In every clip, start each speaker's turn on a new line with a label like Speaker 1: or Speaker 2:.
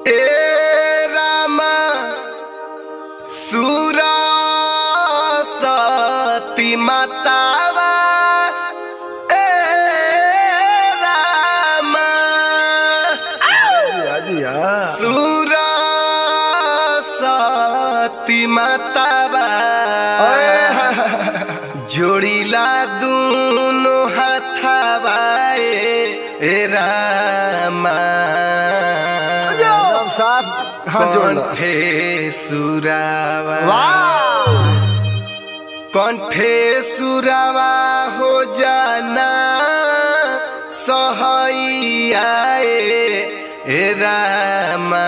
Speaker 1: ए रामा सुरा सती मातावा ए रामा सुरा सती मातावा जोड़ीला दूनो हाथावा ए रामा
Speaker 2: एकदम साफ हाथ जोड़ लो
Speaker 1: कंठे सुरावा
Speaker 2: वाह
Speaker 1: कंठे सुरावा हो जाना सहैया ए रामा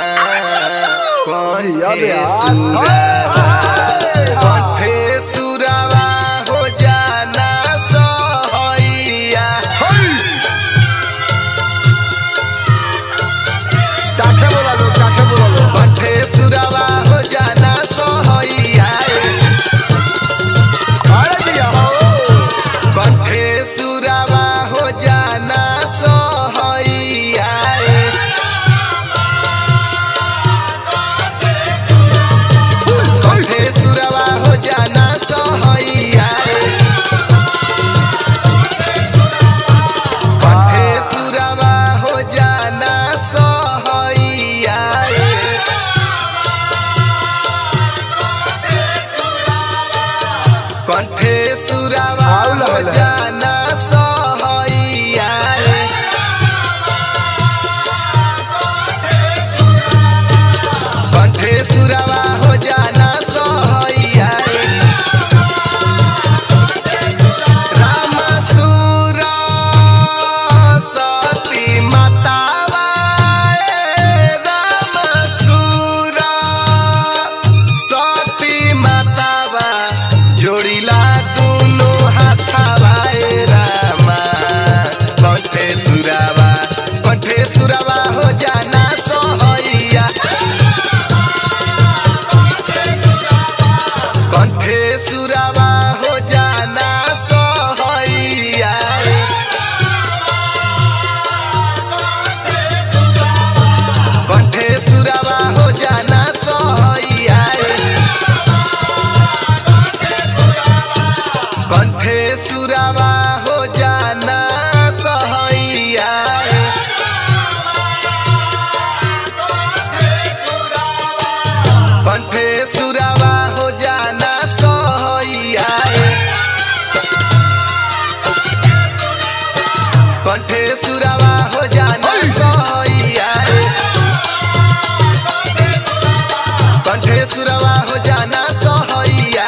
Speaker 2: जी, अब
Speaker 1: कंठे
Speaker 2: यार।
Speaker 1: सुरावा कंठे सुरावा हो जाना सहैया
Speaker 2: टाके बोला लो टाके बोला लो
Speaker 1: कंठे सुरावा हो जाना सहैया
Speaker 2: अरे जिया हो
Speaker 1: कंठे सुरावा हो जाना सहैया कंठे सुरावा हो जाना सहैया कंठे सुरावा हो जाना सहैया कंठे सुरावा
Speaker 2: आउ
Speaker 1: हो
Speaker 2: लगल है।
Speaker 1: जाना सहैया कंठे सुरावा हो जाना सहैया राम सुरा सती मातावा राम सुरा सती मातावा जोड़िला दुनो हाथावा ए रामा कंठे सुरावा कंठे सुरावा हो जाना सहैया कंठे सुरावा हो जाना सहैया कंठे सुरावा हो जाना सहैया कंठे सुरावा हो जाना सहैया कंठे सुरावा हो जाना सहैया कंठे सुरावा हो जाना सहैया कंठे सुरावा हो जाना सहैया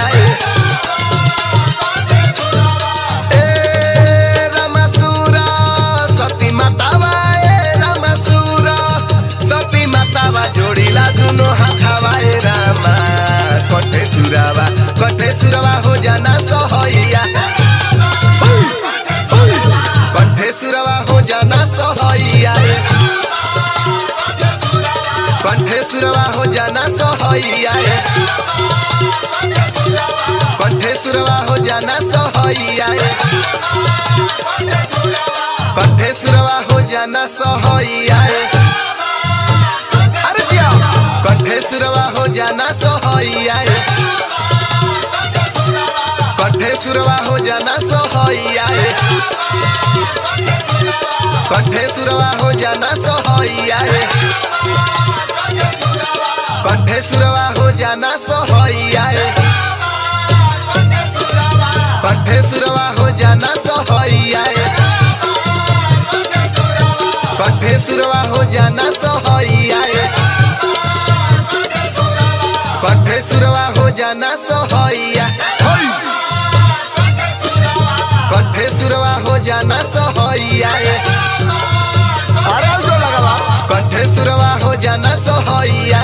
Speaker 1: ए रामसुरा सती मातावा ए रामसुरा सती मातावा जोड़िला दुनो हाथावा ए रामा कंठे सुरावा कंठे सुरावा हो जाना सहैया कंठे सुरावा हो जाना सहैया कंठे सुरवा हो जाना सहैया कंठे सुरवा हो जाना सहैया कंठे सुरवा हो जाना सहैया अरे जिया कंठे सुरवा हो जाना सहैया कंठे सुरवा हो जाना सहैया कंठे सुरवा हो जाना सहैया कंठे सुरवा हो जाना सहैया कंठे सुरवा हो जाना सहैया कंठे सुरवा हो जाना सहैया कंठे सुरवा हो जाना सहैया कंठे सुरवा हो जाना सहैया
Speaker 2: अरे अब जो लगा बा
Speaker 1: कंठे सुरवा हो जाना सहैया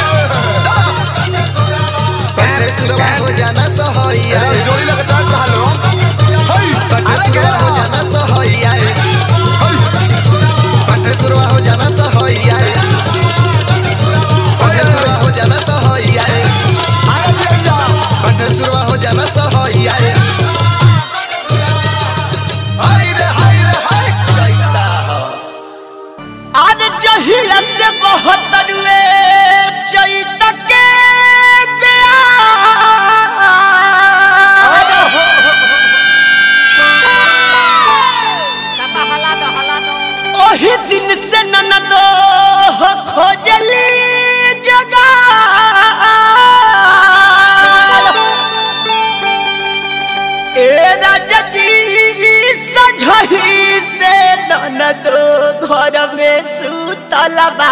Speaker 1: कंठे सुरवा हो जाना सहैया
Speaker 2: अरे जोड़ी लगता है कहा लो
Speaker 1: कंठे सुरवा हो जाना सहैया कंठे सुरवा हो जाना सहैया कंठे सुरवा हो जाना सहैया
Speaker 2: अरे जिया
Speaker 1: कंठे सुरवा हो जाना सहैया हाय रे हाय रे हाय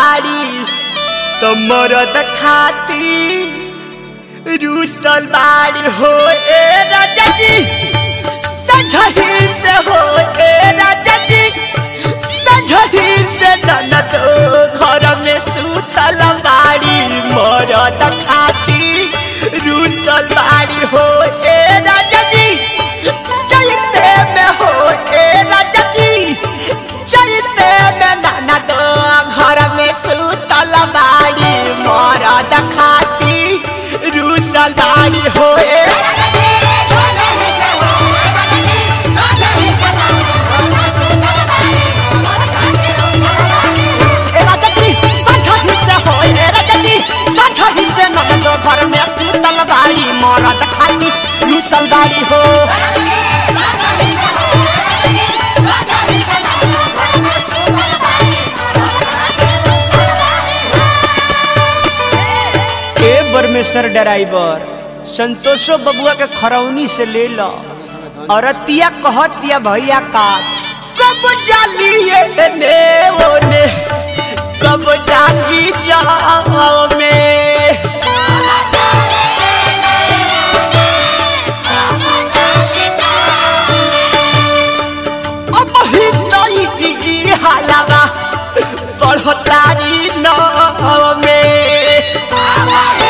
Speaker 3: बाड़ी तो मरद खाती रूसल बाड़ी हो ए राजा जी सजही से हो ए राजा जी सजही से ननद घर में सुतल बाड़ी मरद खाती रूसल बाड़ी हो ए राजा जी चलते में हो ए राजा जी चलते में ननद घर में सुतल बाड़ी मरद खाती रूसल बाड़ी हो ए ए राजा जी सजही से हो ए राजा जी सजही से ननद घर में सुतल बाड़ी मरद खाती रूसल बाड़ी हो ए बरमेश्वर ड्राइवर संतोषो बबुआ के खरौनी से ले लो औरतिया कहतिया भैया का कब जालिए ने ओने कब जाली जाओ में अब ही नहीं हालावा बढ़तारी न में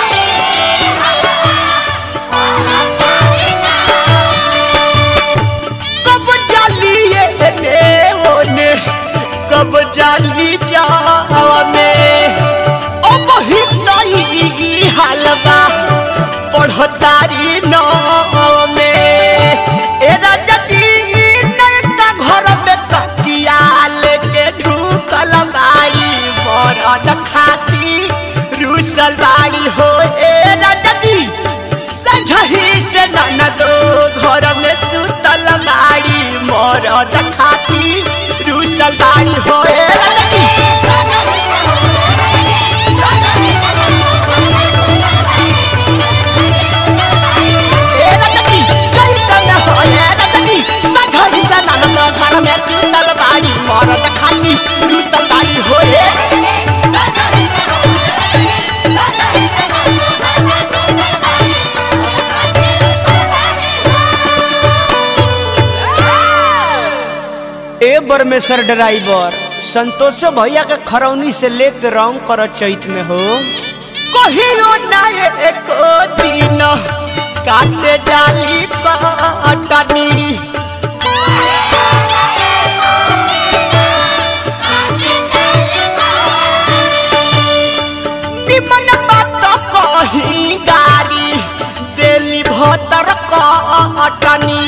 Speaker 3: कब जालिए ने ओने कब जाली जाओ में अब ही नहीं हालवा पढ़तारी न में ए राजा जी नयका घर में तकिया लेके ढूकल बाड़ी बरद खाती रूसल बाड़ी हो ए राजा जी सजही से ननदो घर में सुतल बाड़ी मरद खाती रूसल बाड़ी हो ए राजा जी ए राजा जी कैसन हो ए राजा जी सजही से ननदो घर में सुतल बाड़ी मरद खाती रूसल बाड़ी हो ए ए बरमेश्वर ड्राइवर संतोषो भैया के खरौनी से लेके रंग कर चैत में हो कहियो ना एको दिन काटे जाली कटनी निमन बात कही गारी देली भतर कटनी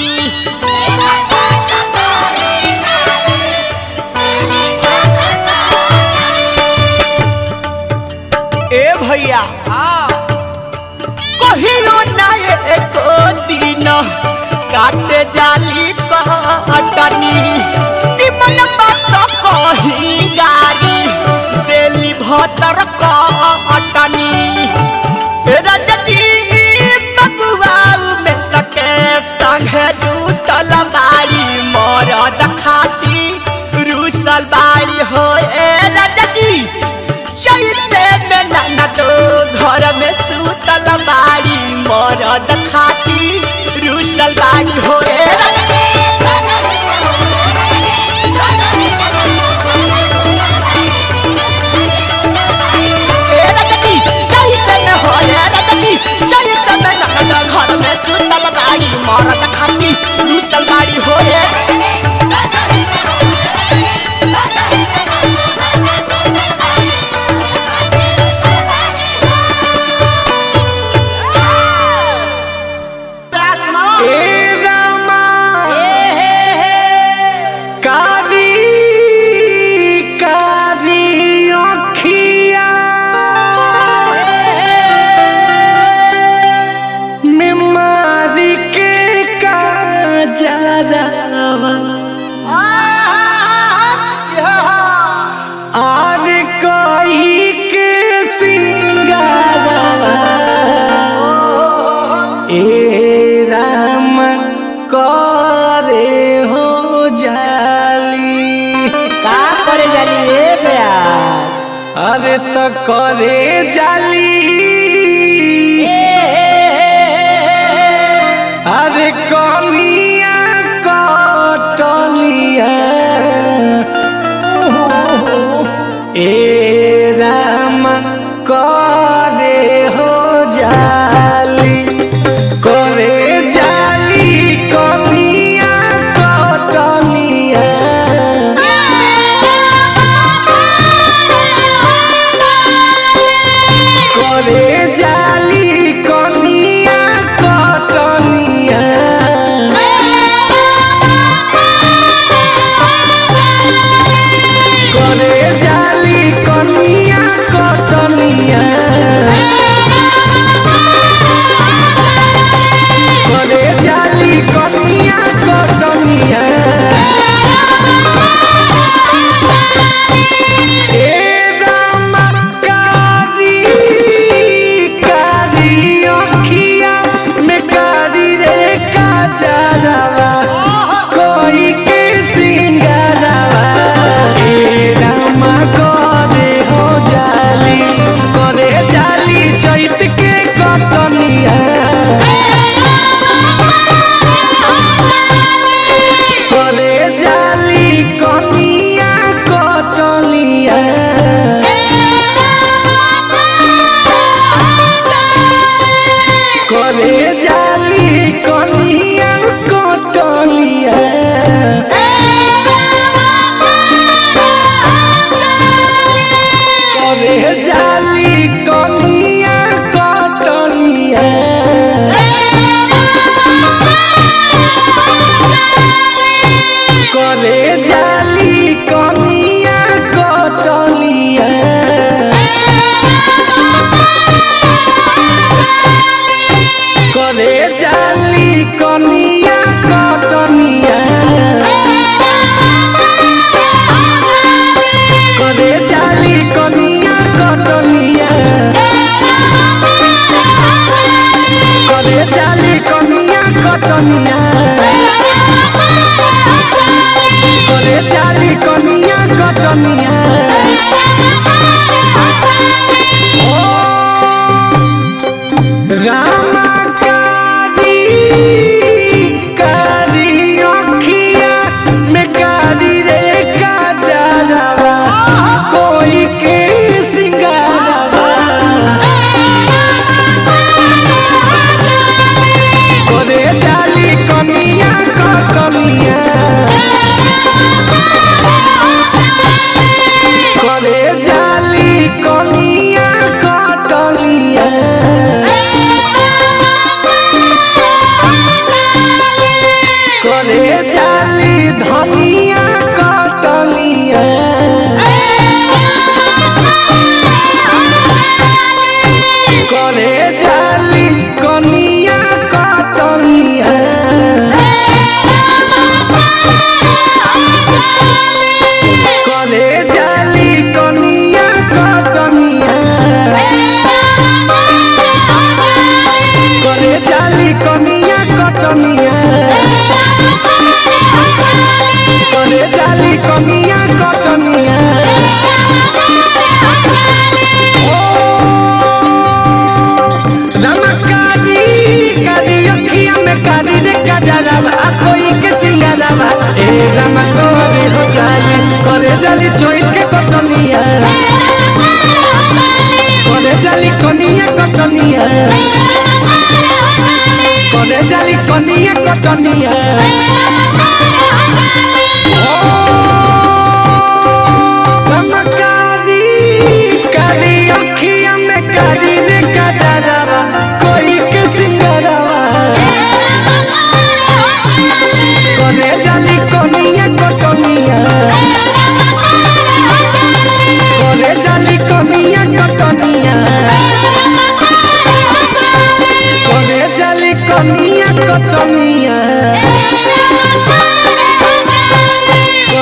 Speaker 3: ए भैया कहियो ना एको दिन काटे जाली कटनी निमन बात कही गारी देली भतर कटनी ए राजा जी बबुआ में सके संगे जुटल बाड़ी मरद खाती रूसल बाड़ी हो ए राजा जी चलते में ननद घर में सुतल बाड़ी मरद खाती रूसल बाड़ी हो ए राजा जी। अरे त करे जाली अरे कमिया कटलिया ए राम करे हो जाली करे जाली कमिया कटलिया करे जाली कनिया कटनिया करे जाली कनिया कटनिया करे जाली कनिया कटनिया ए रामा कारी कारी अखिया में कारी रे काजरवा कोई के सिंगारवा ए रामा करे हो जाली करे जाली चैत के कटनिया करे जाली कनिया कटनिया करे जाली कनिया कटनिया करे जाली कनिया कटनिया करे जाली कनिया कटनिया करे जाली कनिया कटनिया करे जाली कनिया कटनिया करे जाली कनिया कटनिया करे जाली कनिया कटनिया रामा कारी कारी अखिया में कारी रे काजरवा कोई के सिंगारवा करे जाली कनिया कटनिया करे जाली कनिया कटनिया करे जाली धनिया कटनिया करे जाली कनिया कटनिया करे जाली कनिया कटनिया करे जाली कनिया कटनिया करे जाली कनिया कटनिया रमकारी कारी अखिया में कारी रे गजरवा आ कोई के सिंगारवा ए रम करे हो जाली करे जाली चोई के कटनिया करे जाली कनिया कटनिया करे जाली कनिया कटनिया रमकारी कारी अखिया में कारी रे गजरवा कोई के सिंगारवा करे जाली कनिया कटनिया करे जाली कनिया कटनिया करे जाली कनिया कटनिया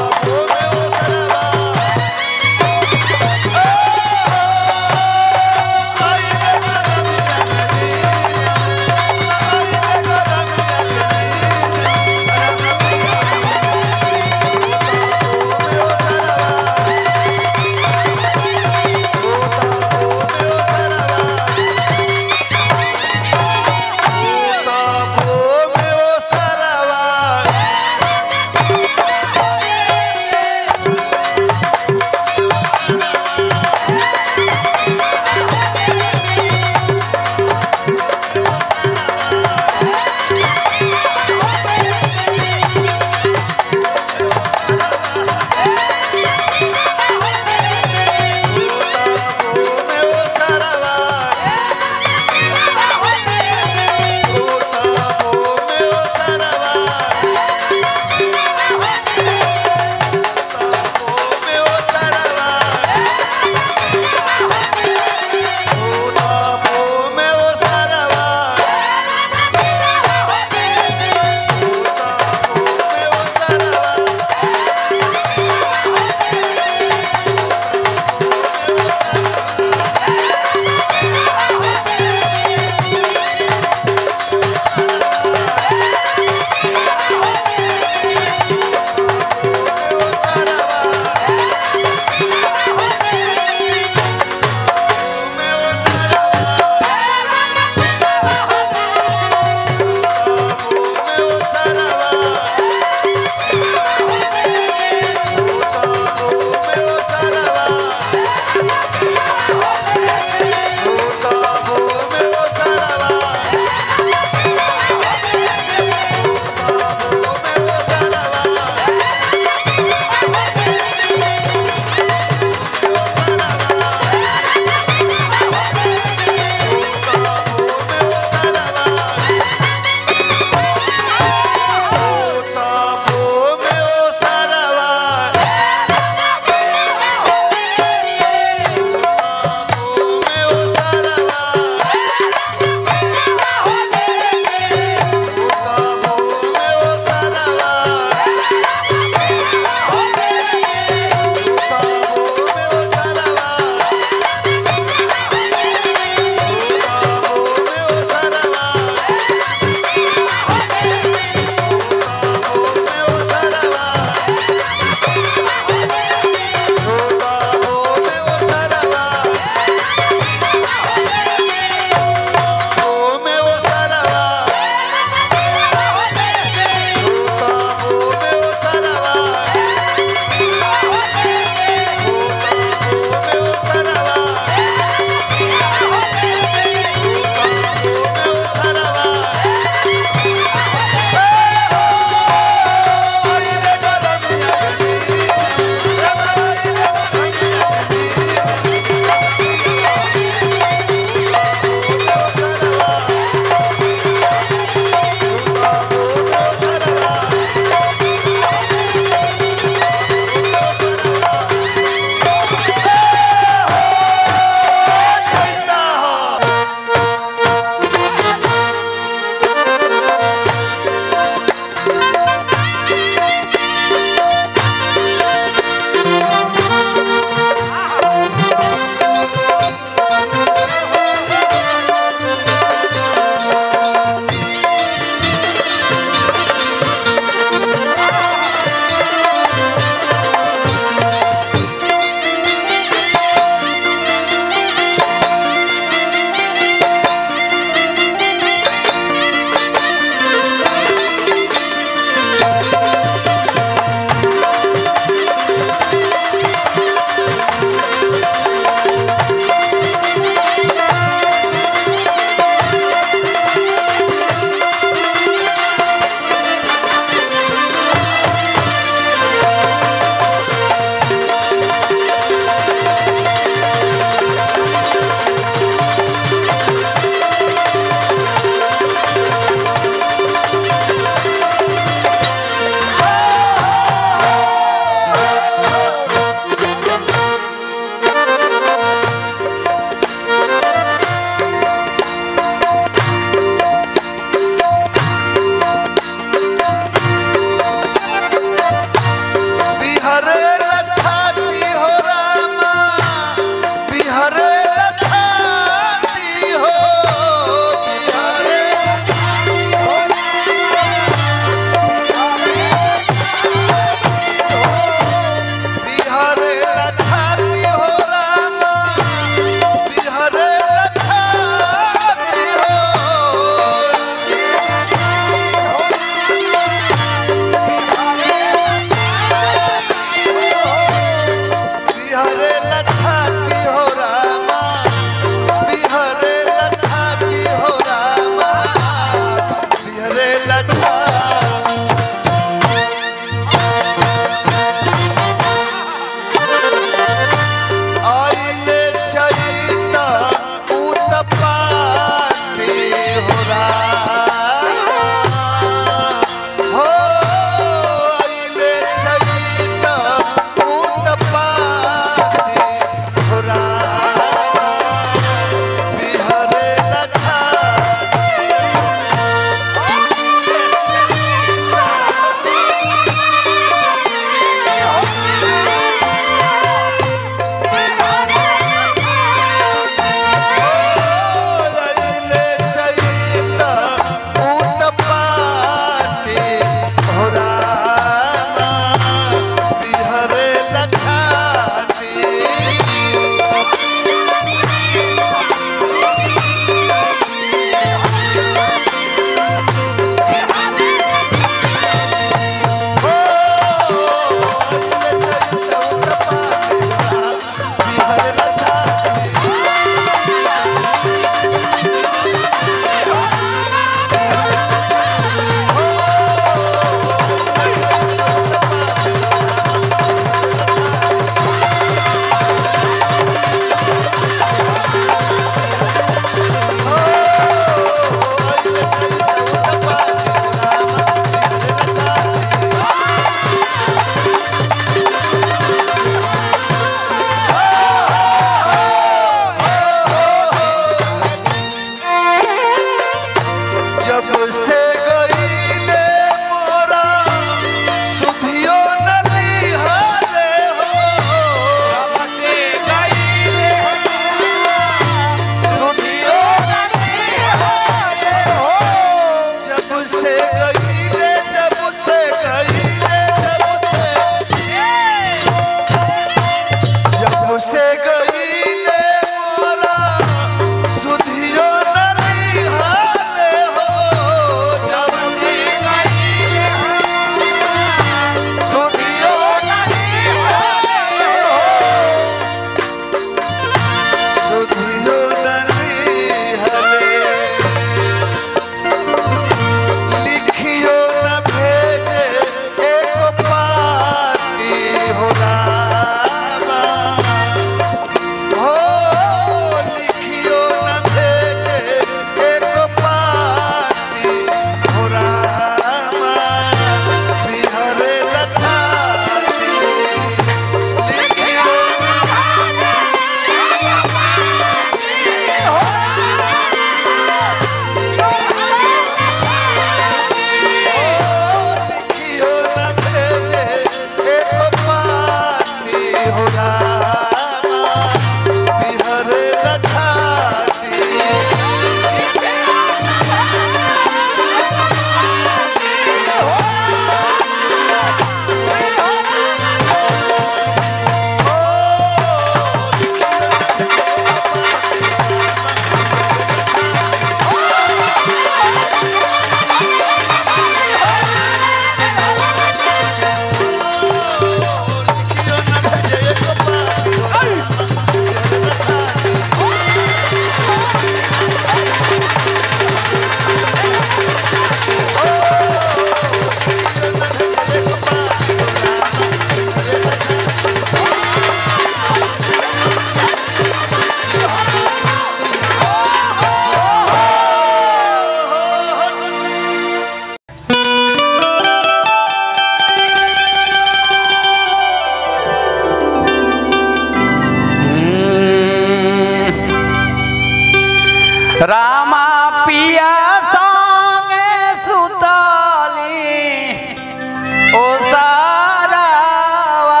Speaker 3: पिया संगे सुतली ओ सारावा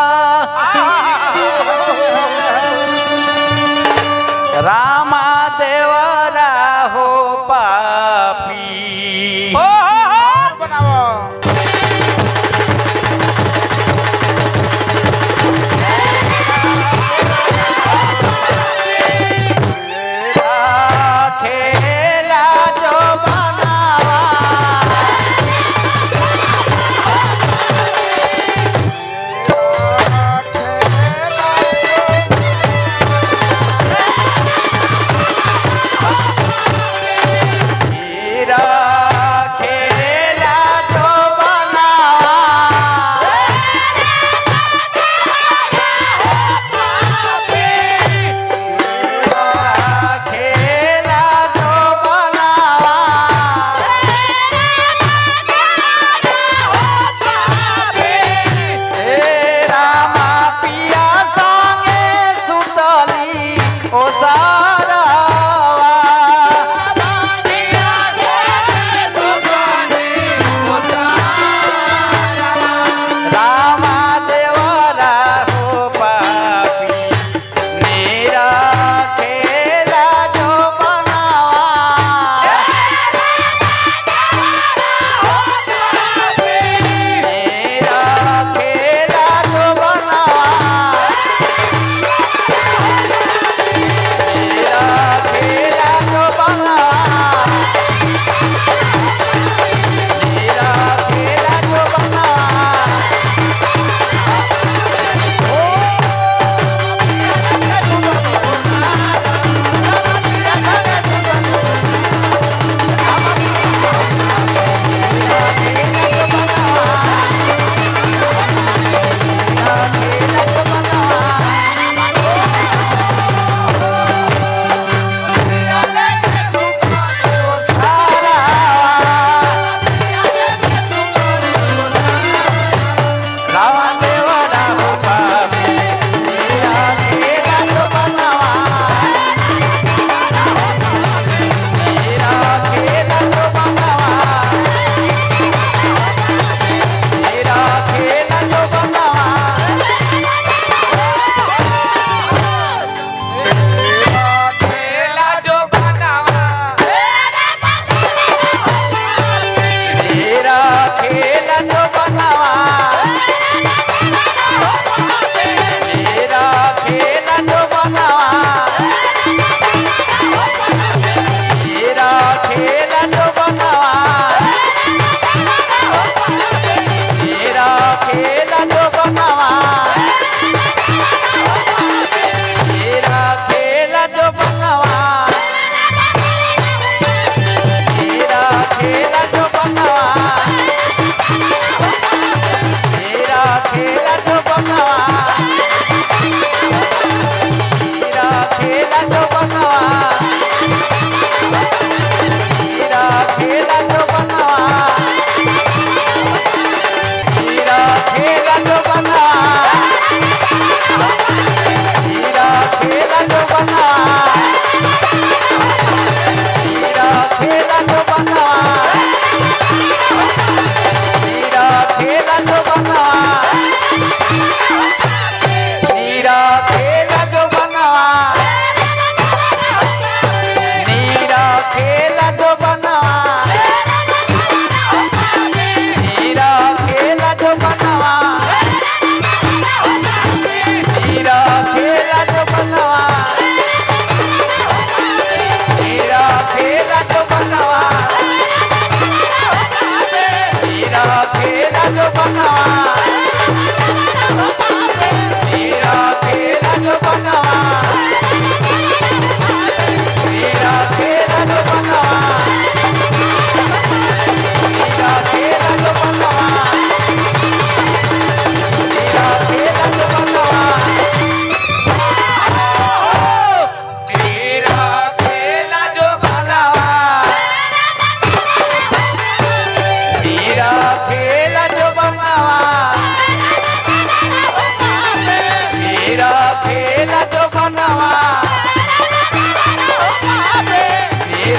Speaker 3: रामा देवरा हो पापी
Speaker 2: बनाओ
Speaker 3: खेला जो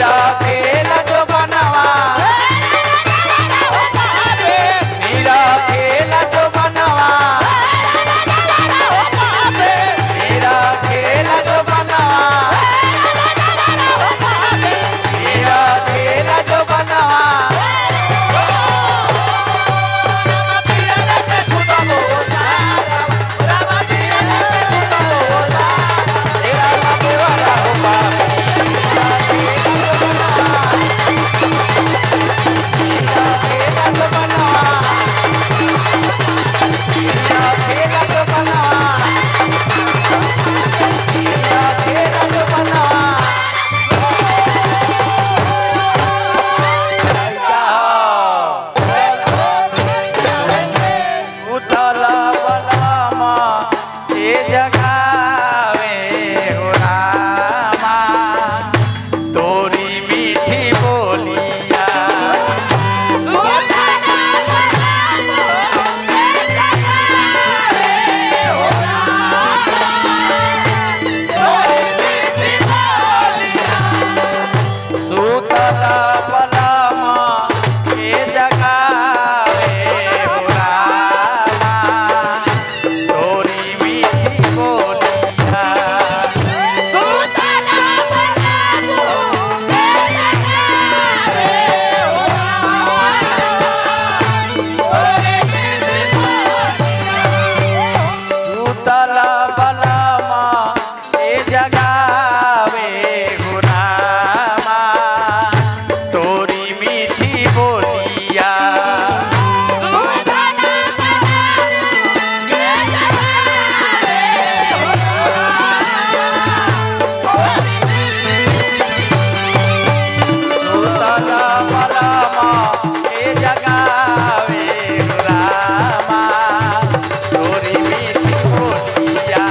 Speaker 2: खेला जो बनवा मेरा खेला जो बनवा मेरा खेला जो बनवा मेरा खेला जो बनवा उतला बलामा ये जगावे हो रामा तोरी मीठी बोलिया सुतला बलामा ये जगावे हो रामा तोरी मीठी बोलिया सुतला बलामा ये जगावे हो रामा तोरी मीठी बोलिया सुतला बलामा ये जगावे हो रामा तोरी मीठी बोलिया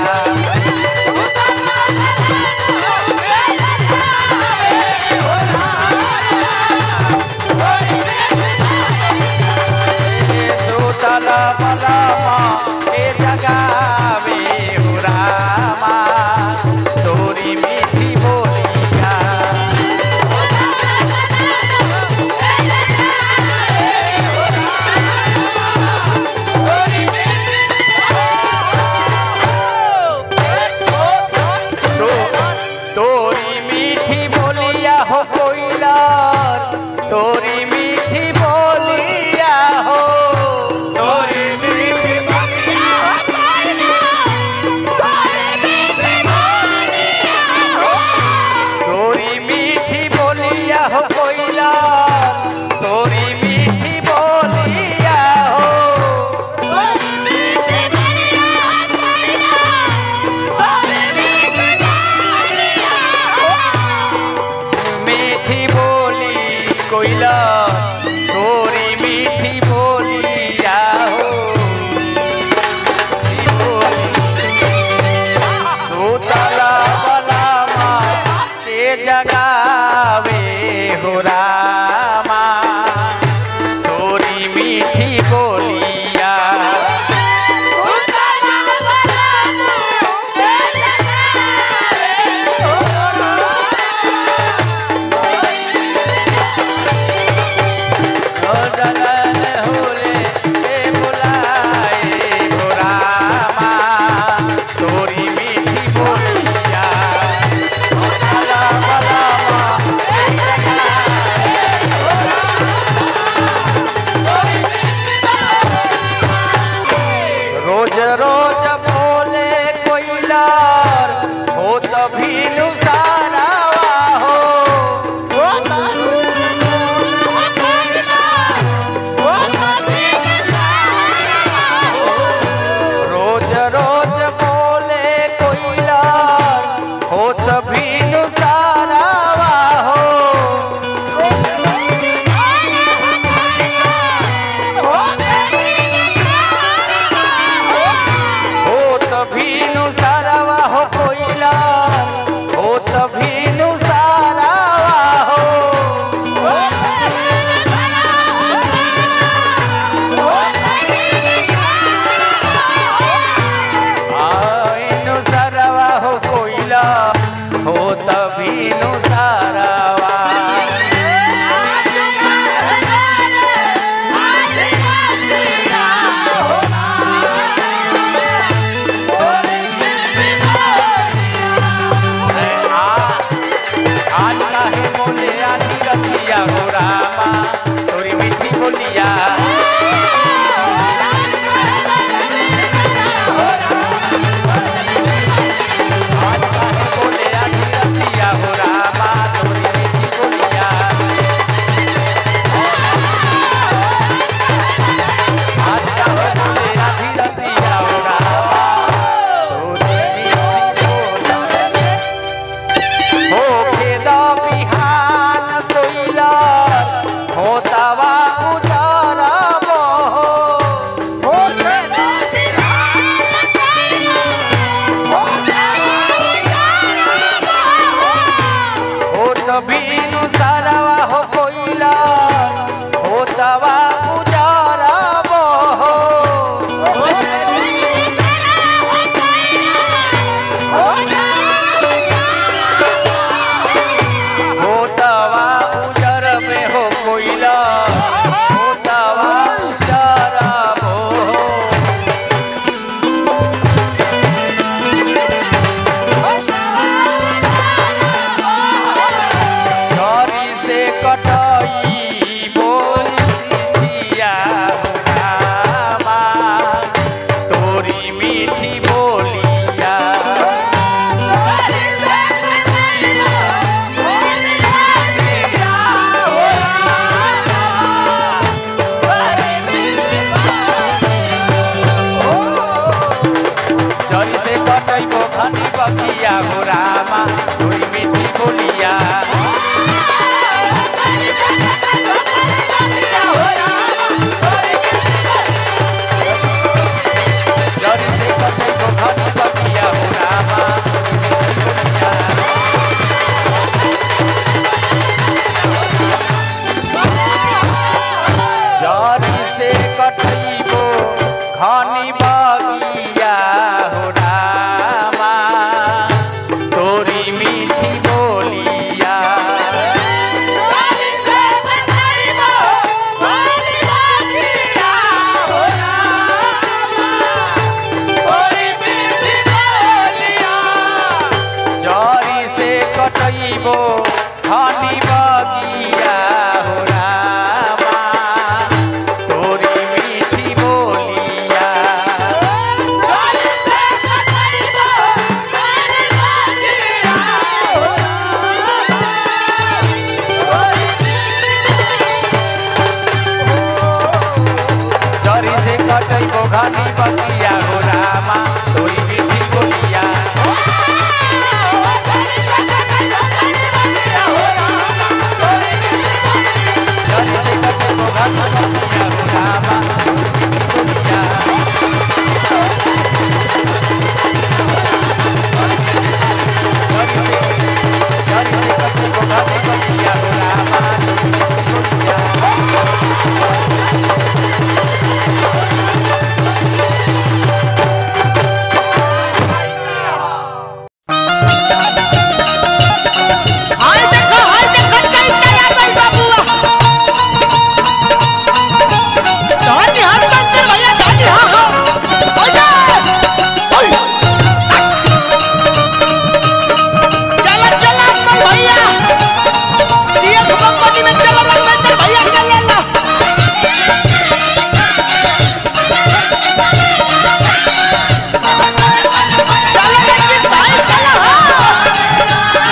Speaker 2: सुतला बलामा ये जगावे हो रामा तोरी मीठी बोलिया तो तोरी मीठी बोलिया हो कोयला तोरी मीठी बोलिया हो तोरी मीठी तोरी मीठी बोलिया हो कोयला तोरी मीठी बोलिया हो मीठी बोली कोयला तोरी मीठी बोलिया हो मीठी बोली सुतला बलामा के जगावे हो रामा तोरी मीठी बोलिया ओ जगन होले ए बुलाए हो रामा तोरी मीठी बोलिया सुतला बलामा के जगावे बगिया हो रामा तोरी मीठी बोलिया जरी से कटई घनी बगिया हो रामा तोरी मीठी बोलिया जरी से कटई घनी बगिया हो रामा तोरी मीठी बोलिया जरी से जरी से कटई घनी बगिया हो रामा तोरी मीठी बोलिया
Speaker 3: हाय देखो हाय देखो चैता आ गई बाबूआ धानी हाथ शंकर भैया धानी हाँ हाँ ओए चला चला अमन भैया टीएफ कंपनी में चला रघुवेंद्र भैया के ले ला चलो लेकिन भाई चला हाँ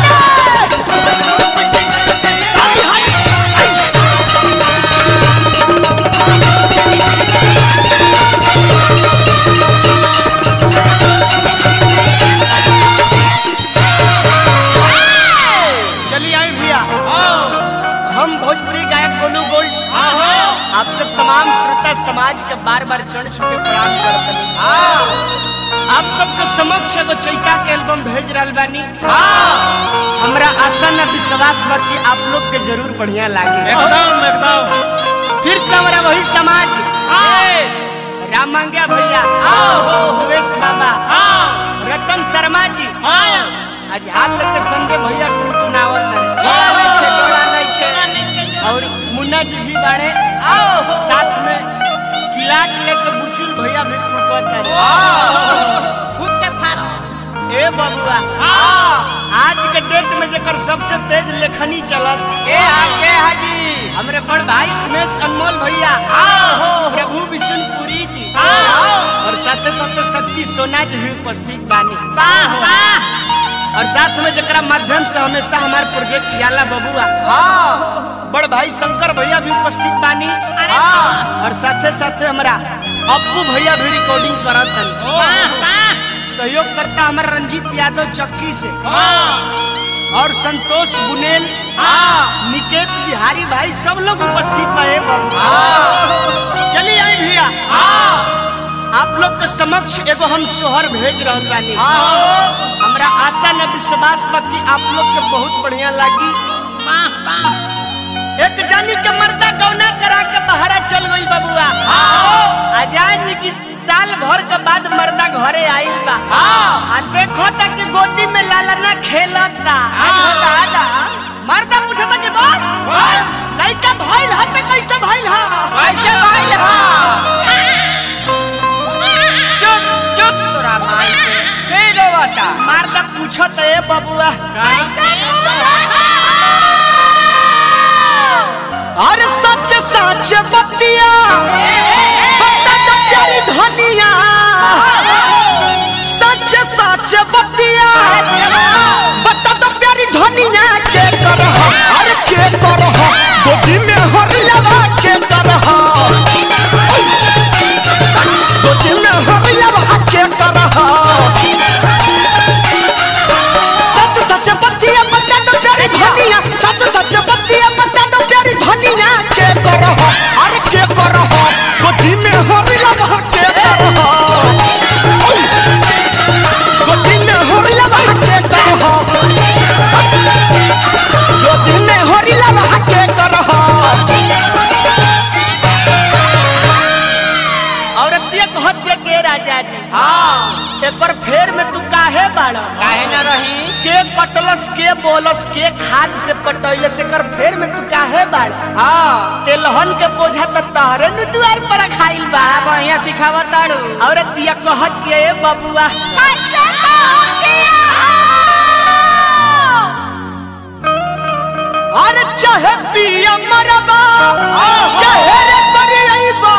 Speaker 3: चलिए आए भैया हम भोजपुरी गायक गोलू गोल्ड आप सब तमाम श्रोता समाज के बार बार चढ़ छुके प्रणाम करते हैं आप सबके समक्ष एगो चैता के एल्बम भेज रहल बानी हमरा आशा न विश्वास बा कि आप लोग के जरूर बढ़िया लागे
Speaker 4: एकदम एकदम
Speaker 3: फिर से हमारा वही समाज राम मांग्या भैया दुवेश बाबा रतन शर्मा जी आज हाल के संजय भैया टुनटुनावत और मुन्ना जी भी बाड़े साथ में किलाट लेके बुचुल भैया भी फुकत ए बबुआ आज के डेट में जेकर सबसे तेज लेखनी चलत हमरे बड़ भाई उमेश अनमोल भैया प्रभु विष्णुपुरी जी और साथे साथे शक्ति सोना जी भी उपस्थित बानी और साथ में जकरा माध्यम से हमेशा हमारे प्रोजेक्ट याला बबुआ बड़ भाई शंकर भैया भी उपस्थित बानी और साथे साथे हमारा अप्पू भैया भी रिकॉर्डिंग करत हन सहयोग करता हमारा रंजीत यादव चक्की से और संतोष बुनेल निकेत बिहारी भाई सब लोग उपस्थित बा बबुआ चलिए आई भैया आप लोग के समक्ष एगो हम सोहर भेज रहल बानी हमरा आशा न विश्वास बा कि आप लोग के बहुत बढ़िया लागी एक जानी के मर्दा गौना करा के बहरा चल गई बबुआ आजाद जी की साल भर के बाद मर्दा घरे आइल बा आ देखो ता कि गोदी में लालना खेलता मर्दा पूछता कि बात लइका भइल ह त कैसे भइल ह मर्दा पूछत ए बबुआ अरे सच सच बतिया बता दो प्यारी धनिया सच सच बतिया बता दो प्यारी धनिया के करह अरे के करह गोदी में हरियावा के करह गोदी में हरियावा के करह सच सच बतिया बता दो प्यारी धनिया सच सच बतिया बता दो प्यारी धनिया के करह अरे के करह गोदी में हरियावा के करह गोदी में हरियावा के करह गोदी में हरियावा के करह औरतिया कहत ये के राजा जी एकर फेर में तू काहे बाड़
Speaker 2: काहे ना रही
Speaker 3: के कटलस के बोलस के खाद से पटैले से कर फेर में तू काहे बाड़
Speaker 2: हाँ
Speaker 3: तेलहन के बोझा त तहरे नु दुआर पर खाइल बा
Speaker 2: बढ़िया सिखावत ताड़ू
Speaker 3: औरतिया कहत के ए बबुआ अरे चाहे पिया मरबा चाहे रे करियबा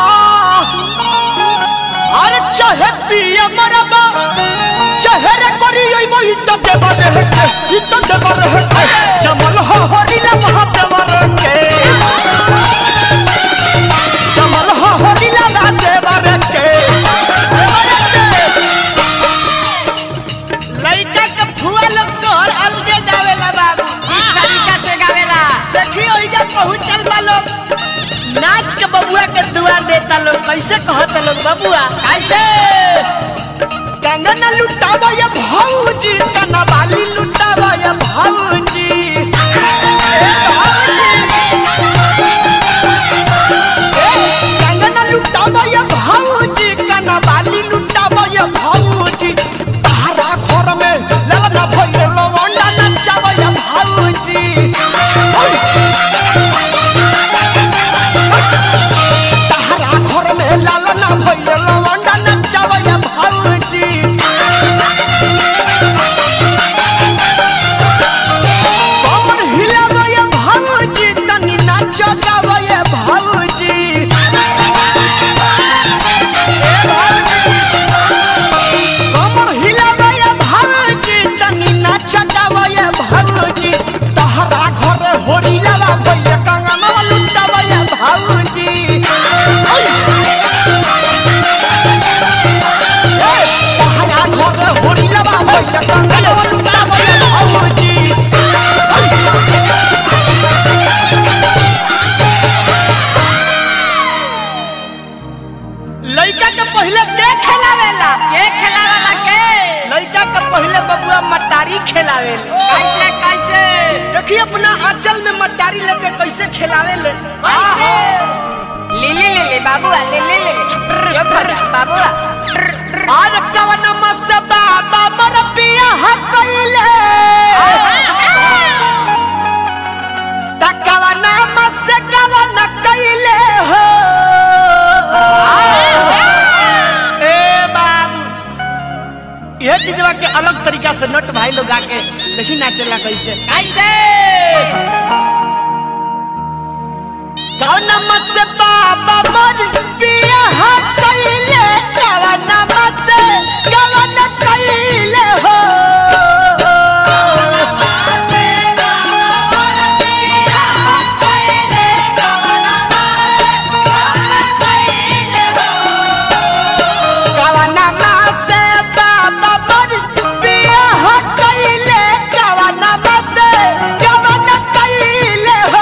Speaker 3: अरे चाहे पिया मरबा चाहे रे करियबा इ तो देवा रे के इ तो देवा रे के जमल हो हरिला महादेवा रे के जमल हो हरिला महादेवा रे के लइका के फुआ लोग सोहर अलगे गावेला बाबू
Speaker 4: किस तरीका से गावेला
Speaker 3: देखी ओइजा पहुंचल बा लोग नाच के बबुआ के दुआ देता लोग कैसे कहता लोग बबुआ
Speaker 4: कैसे
Speaker 3: कंगन लुटावा या भौजी कना बाली लुटावा या भौजी ए भौजी। कंगन लुटावा या भौजी कना बाली लुटावा या भौजी तारा घर में ललना भइल लवंडा नचावा या भौजी तारा घर में ललना भइल लवंडा नचावा या भौजी कमर हिलावा या भौजी तनी नाचो गावा या भौजी कमर हिलावा या भौजी तनी नाचो गावा या भौजी तहरा घर होरिलावा भइल कंगनवा लुटावा या भौजी तहरा घर होरिलावा भइल कंगनवा लुटावा या भौजी लइका के पहले के खेलावेला
Speaker 4: के खिलावेला के
Speaker 3: लइका के पहले बबुआ मटारी खेलावेला
Speaker 4: कैसे कैसे
Speaker 3: देखिए अपना आंचल में मटारी लेके कैसे खेलावेले
Speaker 4: कैसे ले ले ले ले बाबूआ ले ले ले जो भर बाबूआ
Speaker 3: और कवन मसबा बाबर पिया हकइले त कवन मस कवन कइले हो ए बाबू यह चीजवा के अलग तरीका से नट भाई लोग आके देखी नाचेला कैसे
Speaker 4: कैसे
Speaker 3: कवन मस बाबा मन पिया हकइले कवन मस कवन कइले हो कवन मस बाबा मन पिया हकइले कवन मस कवन कइले हो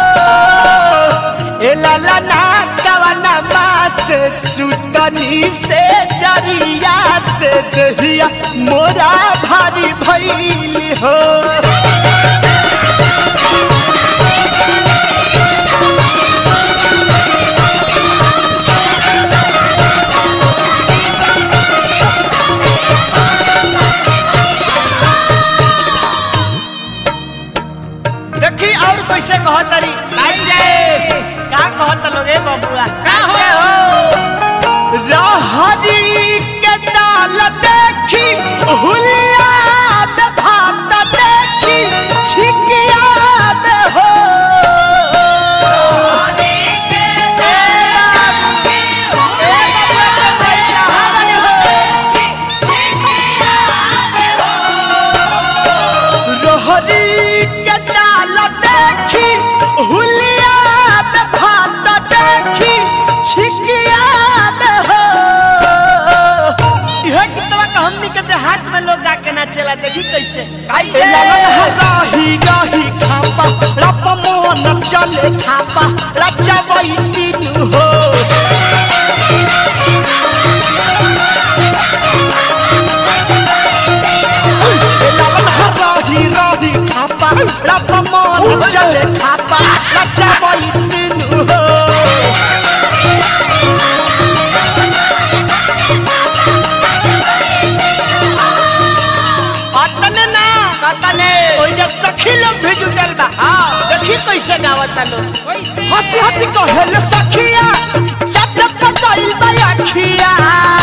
Speaker 3: ए लाला ना कवन मास सुतनी से जरिया से दहिया मोरा भारी भइली हो देखी और कैसे कहतरी
Speaker 4: कैसे
Speaker 3: का कहत लोगे बबुआ
Speaker 4: का हो
Speaker 3: रहरी के दाल देखी हुलिया में भात देखी छिकिया में हो रहरी के दाल देखी हुलिया में भात देखी छिकिया में हो यह कितना का हमनी के देहात में लोग गा के नाचेला देखी कैसे
Speaker 4: कैसे?
Speaker 3: राही राही खापा रप मोन चले खापा रचा वही तीन हो राही राही खापा रप मोन चले खापा रचा वही तीन हो अतने ना
Speaker 4: कतने
Speaker 3: ओइ जे सखी लोग भी जुटल बा
Speaker 4: हाँ।
Speaker 3: देखी कैसे गावता लोग
Speaker 4: कैसे
Speaker 3: हंसी हंसी कहेल सखिया चप चप पकाइल बा अखिया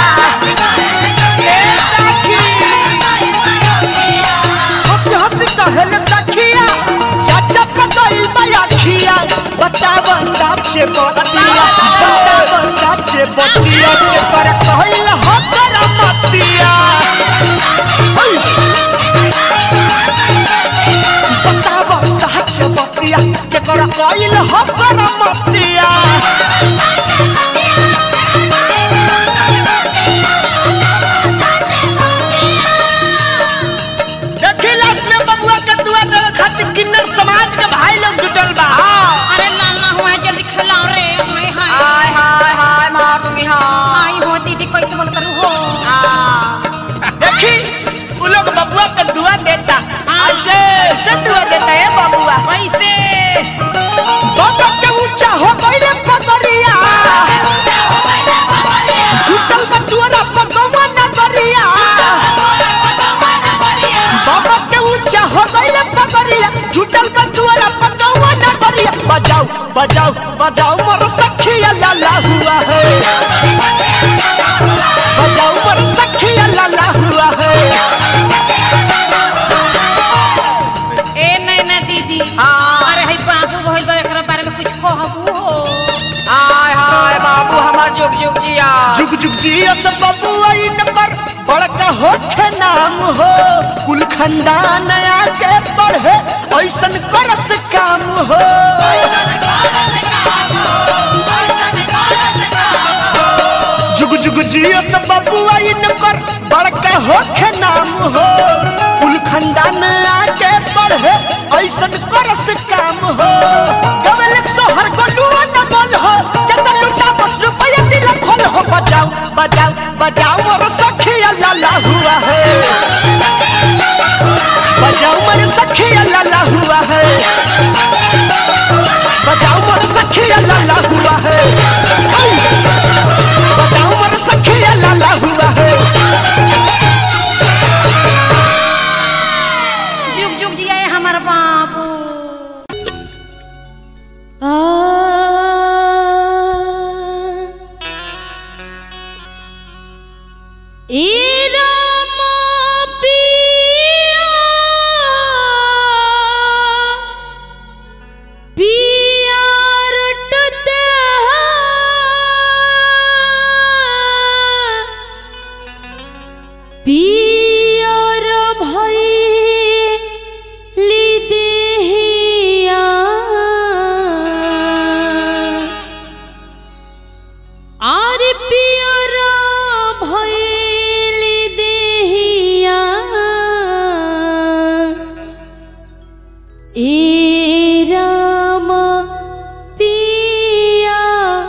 Speaker 3: ए सखी हंसी हंसी कहेल सखिया चप चप पकाइल साचे बतिया बताव साचे बतिया के पर कहल हो कर मतिया बताव साचे बतिया के कर कहल हो कर मतिया देखी लास्ट में बबुआ के दुआ देवे खातिर किन्नर समाज के भाई लोग जुटल बा
Speaker 5: अरे नाना हुआ जल्दी खिलाओ रे हाय हाय
Speaker 4: हाय हाय हाय मार दूंगी हाँ
Speaker 5: आई हो दीदी कैसे बोल करूँ हो
Speaker 3: देखी वो लोग बबुआ के दुआ देता ऐसे ऐसे दुआ देता है बबुआ
Speaker 5: कैसे
Speaker 3: बाबा के ऊंचा हो गईले पगरिया झूठल बटुआरा पगवा नगरिया बाबा के ऊंचा हो गईले पगरिया झूठल बटुआरा पगवा नगरिया बजाओ बजाओ बजाओ मोर सखिया लाला हुआ है बजाओ मोर सखिया लाला हुआ है
Speaker 5: ए नैना दीदी
Speaker 4: हाँ।
Speaker 5: अरे है बाबू भइल बा एकरा बारे में कुछ कहबू हो
Speaker 4: हाय हाय बाबू हमार जुग जुग जिया
Speaker 3: जुग जुग जिया सब बबुआ इन पर बड़का होखे नाम हो कुल खंडान आके बढ़े ऐसन करस काम हो जुग जुग जिया सब बबुआ इन पर बड़का होखे नाम हो कुल खंडान आके बढ़े ऐसन करस काम हो गवल सोहर गोलुआ न बोल हो चचा लुटा बस रुपया दिल खोल हो बजाओ बजाओ बजाओ मोर सखिया लाला हुआ है बजाओ मोर सखिया लाला हुआ है बजाओ मोर सखिया लाला हुआ है ऐ! बजाओ मोर सखिया लाला हुआ है
Speaker 5: जुग जुग जिया है हमारा बाबू
Speaker 6: पियर भैली देहिया आर पियर भैली देहिया ए राम पिया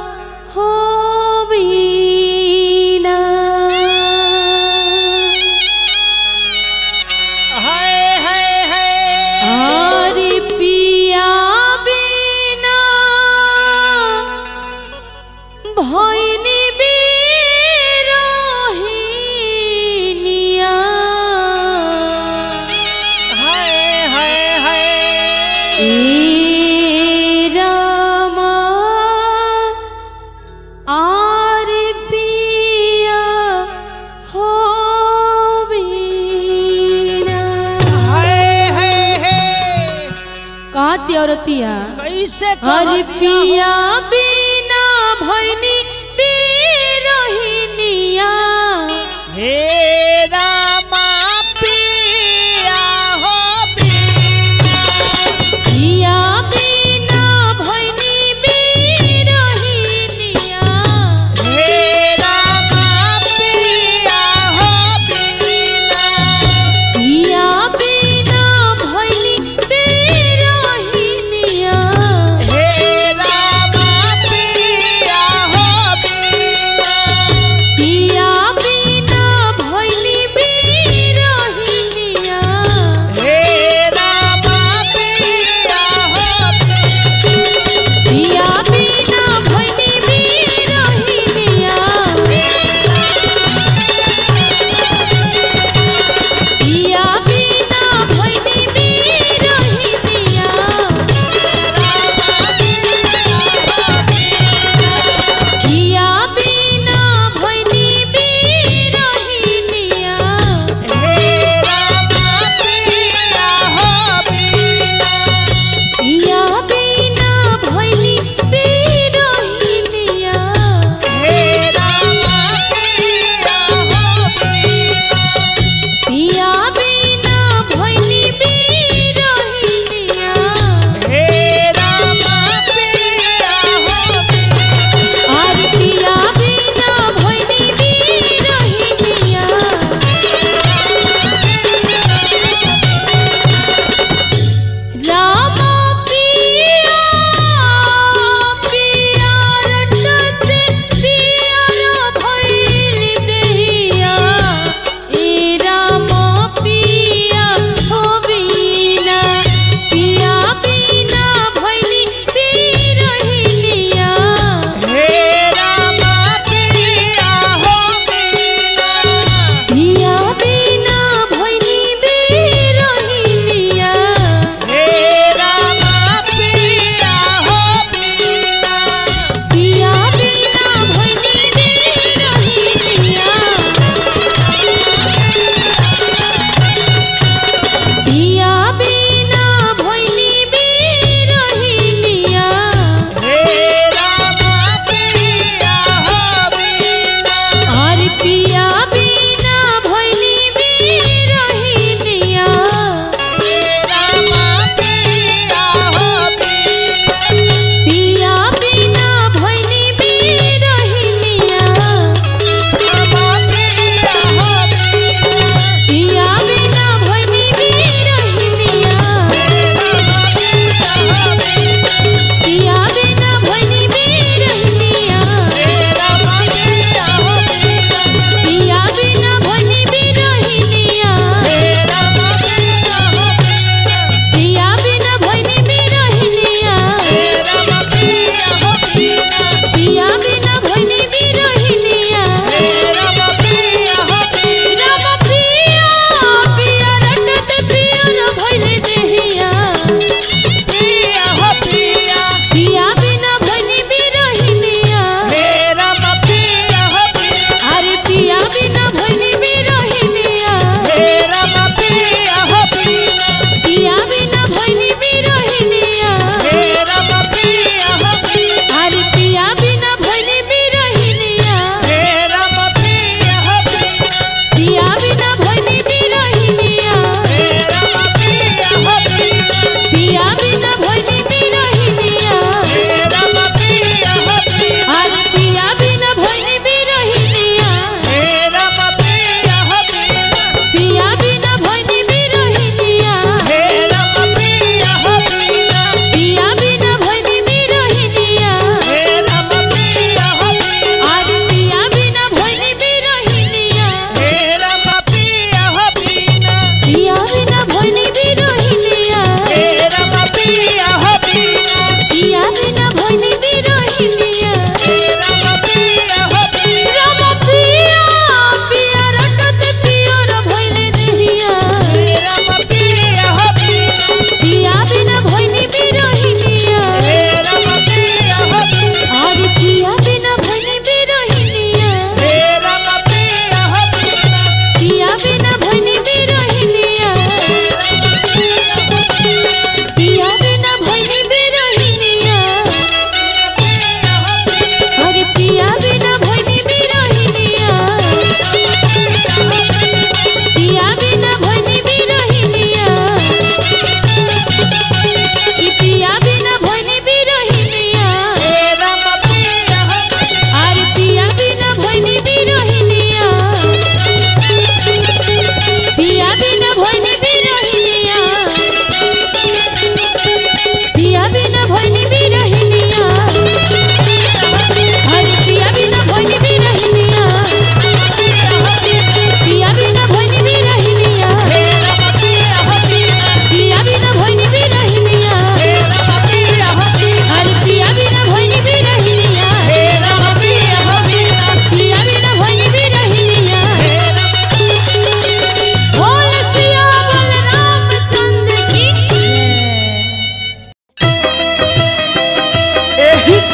Speaker 6: होविना आरे पिया बिना भैनी बिरहिनिया ए रामा आरे पिया होविना कहती औरतिया
Speaker 3: कैसे
Speaker 6: हरि पिया बिना भैनी बिरहिनिया
Speaker 3: हे रामा पिया हो
Speaker 6: पिया बिना भैनी बिरहिनिया
Speaker 3: हे रामा पिया हो बिना
Speaker 6: पिया बिना भैनी बिरहिनिया
Speaker 3: हे रामा पिया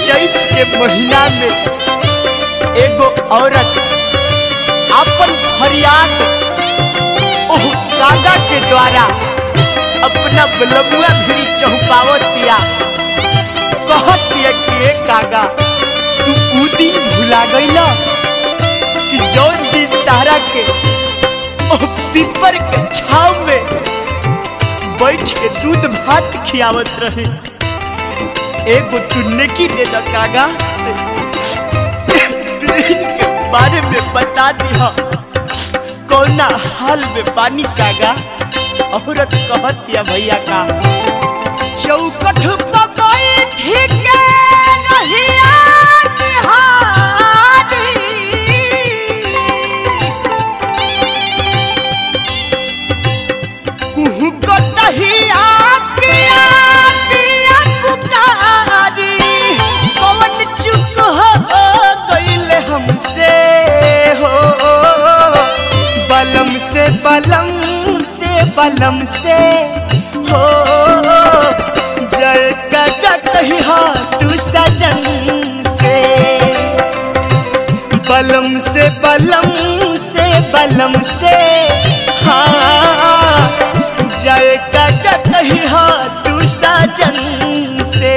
Speaker 3: चैत के महीना में एगो औरत अपन फरियाद ओह कागा के द्वारा अपना बलबुआ भी चौपावतिया कहतिया कि ए कागा तू ऊ दिन भुला गईला कि जौन दिन तारा के ओह पीपर के छाव में बैठ के दूध भात खियावत रहे एगो तू नेकी दे द कागा दुल्हन के बारे में बता दिया कौना हाल में पानी कागा औरत कहतिया भैया का चौकठ पर बैठ के रहिया निहारी। कुहू को दहिया पिया पिया पुकारी कौन चुप हो गईल हमसे हो बलम से बलम से बलम से हो जय का कही हा तू सजन से बलम से बलम से बलम से हाँ जय का कही हा तू साजन से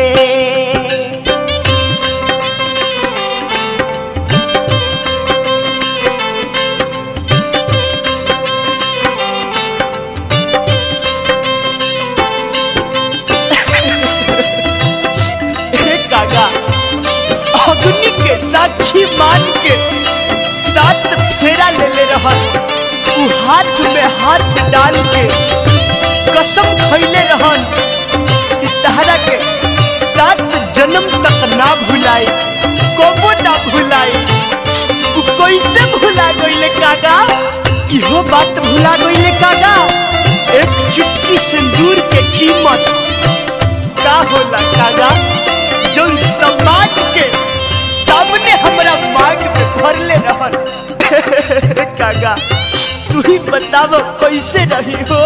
Speaker 3: हे कागा अग्नि के साक्षी मान के सात फेरा ले ले रहल उ हाथ में हाथ डाल के कसम खैले रहन कि तहरा के सात जन्म तक ना भुलाए कबो ना भुलाए उ कैसे भुला गईले कागा इहो बात भुला गईले कागा एक चुटकी सिंदूर के कीमत का होला कागा जो समाज के सामने हमरा मांग में भरले रहल कागा तू ही बताव कैसे रही हो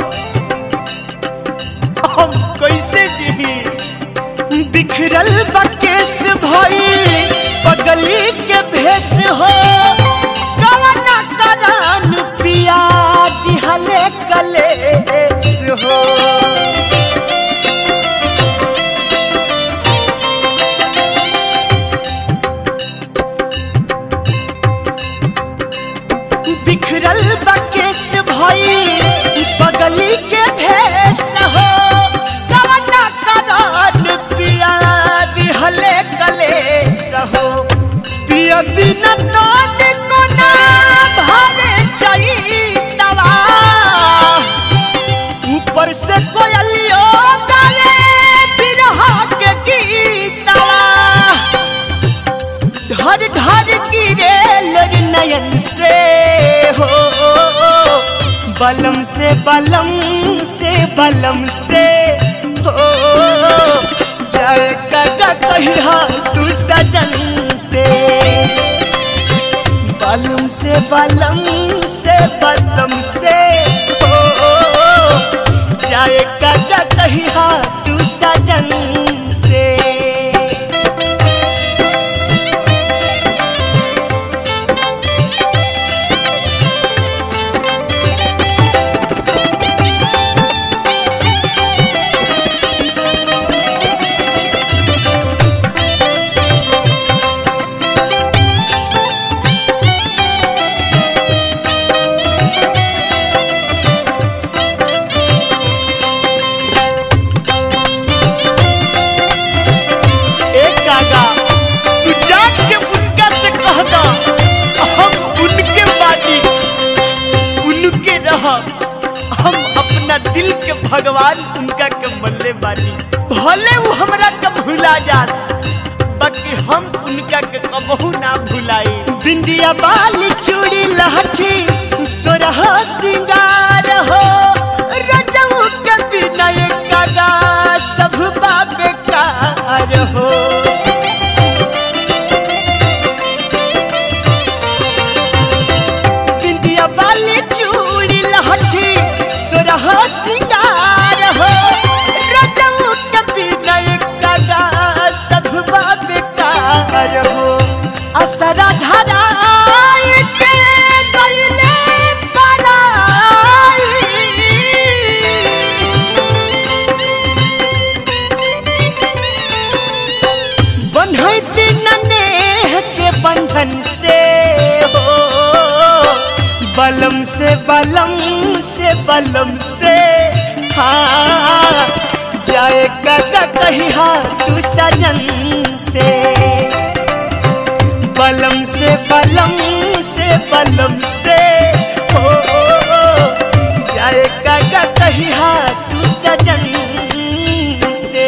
Speaker 3: हम कैसे जी बिखरल बकेश भई पगली के भेष हो कवना करान पिया दिहले कलेश हो बिखरल बकेश भई पगली के भेष हो कवना करान पिया दिहले कलेश हो पिया बिना तो को ना भावे चैतवा ऊपर से कोयलियो गाले बिरहा के गीतवा धर धर गिरे लर नयन से हो बलम से बलम से बलम से हो जय कगा कहिया तू सजन से बलम से बलम से बलम से हो जय कगा कहिया तू सजन से एक कागा तू जाके उनका से कह दा हम उनके बानी उनके रह हम अपना दिल के भगवान उनका के मल्ले बानी भले वो हमरा के भुला जास बाकी हम उनका के कबहू ना भुलाई बिंदिया बाली चूड़ी लहठी सोरह सिंगार हो रजऊ के बिना एक कागा सब बेकार हो बिंदिया वाली चूड़ी लहठी सोरह सिंगार हो रजऊ के बिना एक कागा सब बलम से बलम से बलम से हाँ जाए कदा कही हाँ तू सजन से बलम से बलम से बलम से हो जाए कदा कही हाँ तू सजन से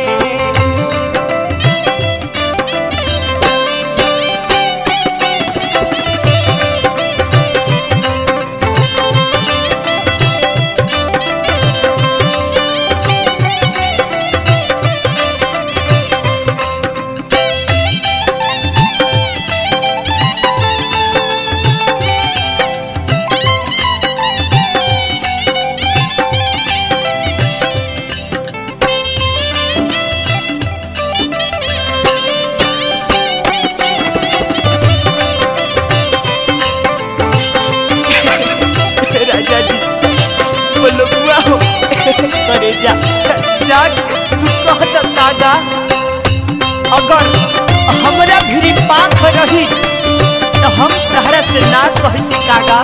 Speaker 3: राजा जी बोलो बुआ हो करे जा जाग तू कह द दादा अगर हमरा भिरी पाख रही तो हम तहरा से ना कहती कागा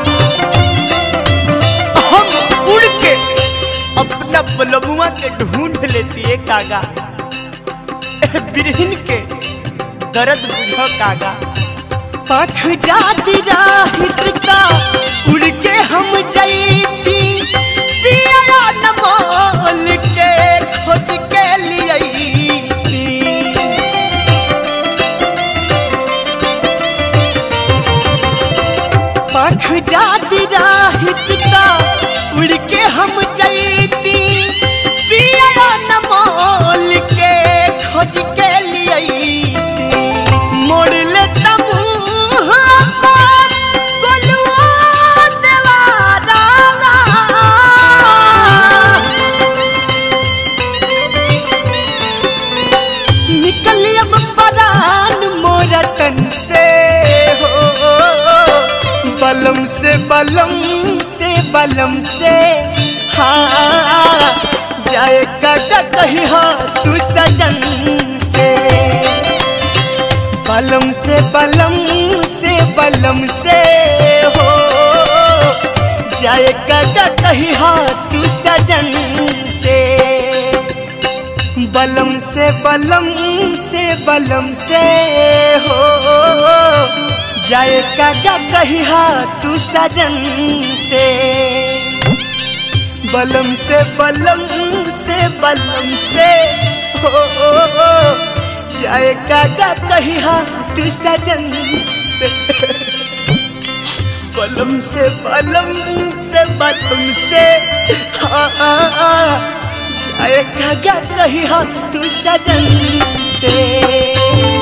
Speaker 3: हम उड़ के अपना बलमुआ के ढूंढ लेती है कागा ए बिरहिन के दर्द बुझो कागा पाख जाती राहित का उड़ के हम जईती पिया न मोल के खोज के लिए पाख जाती राहित का उड़ के हम जईती पिया न मोल के खोज के लिए मोड़ ले तमू निकली अब परान मोरा तन से हो बलम से बलम से बलम से हाँ जाए कदा कही हो तू सजन से बलम से बलम से बलम से हो जाए कदा कही हो तू सजन से बलम से बलम से बलम से हो जाए कदा कही हो तू सजन से बलम से बलम से बलम से हो जाए कागा कही हाँ तू सजन से बलम से बलम से बलम से हाँ जाए कागा कही हाँ तू सजन से